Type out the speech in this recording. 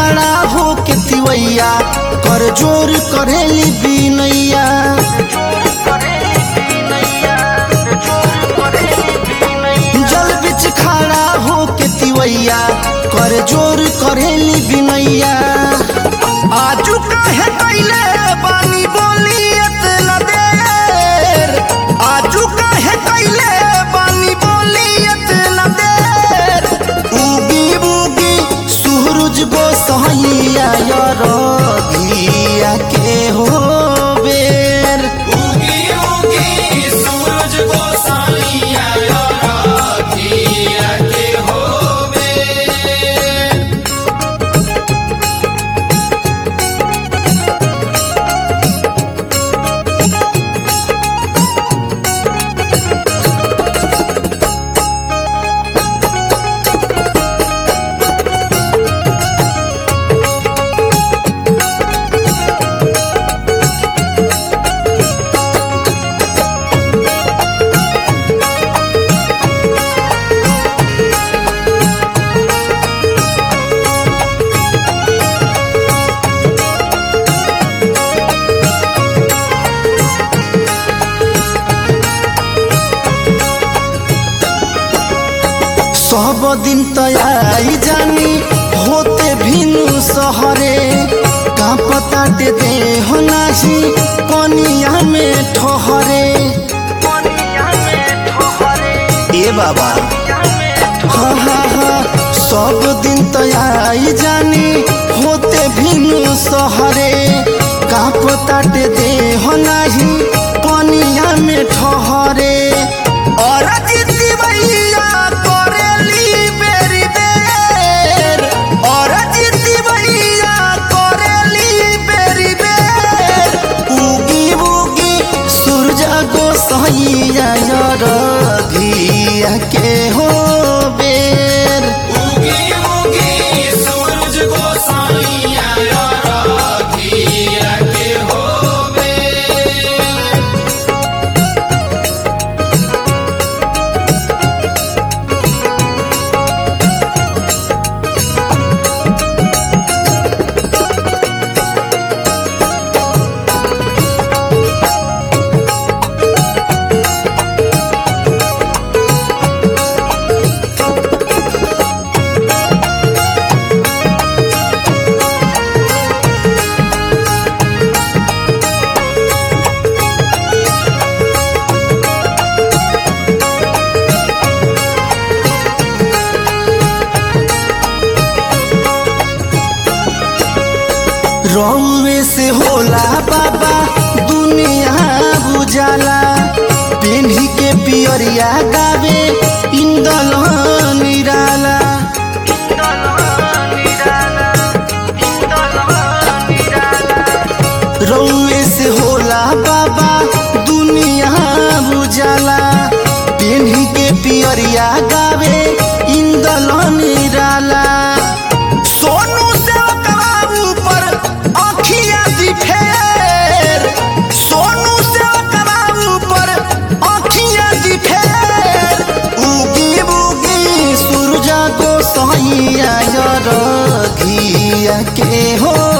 खड़ा हो के तिवैया कर जोर करेली बिनैया जल बिच खड़ा हो के तिवैया कर जोर करेली बिनैया आजू काहे कैले बानी बोली एतना देर आजू काहे कैले बानी बोली एतना देर उगी बुगी सूरज गोसाइया रघिया के हो बेर उगी उगी सूरज गोसाइया राखिया के होवे सब दिन तयाई जानी होते भिनु सहरे का पता दे दे हो नाही कनिया में ठहरे ए बाबा हाँ हाँ हाँ सब दिन तयाई जानी होते भिनु सहरे का पता दे दे हो नाही कनिया में ठहरे और जिद्दी भैया करेली बेरी बेर और जिद्दी भैया करेली बेरी बेर उगी उगी सूरज गोसाइया रघिया के हो बेर उगी उगी सूरज गोसाइया राखिया के होवे रौवे से होला बाबा दुनिया बुझाला पेन्ही के पियरिया गावे इंदल निराला रौवे से होला बाबा दुनिया बुझाला पेन्ही के पियरिया गावे इंदल निराला सोनू से बाबू पर आखिया दी फेर सोनू से बाबू पर आखिया दी फेर उगी बुगी सूरज को सैया रघिया के हो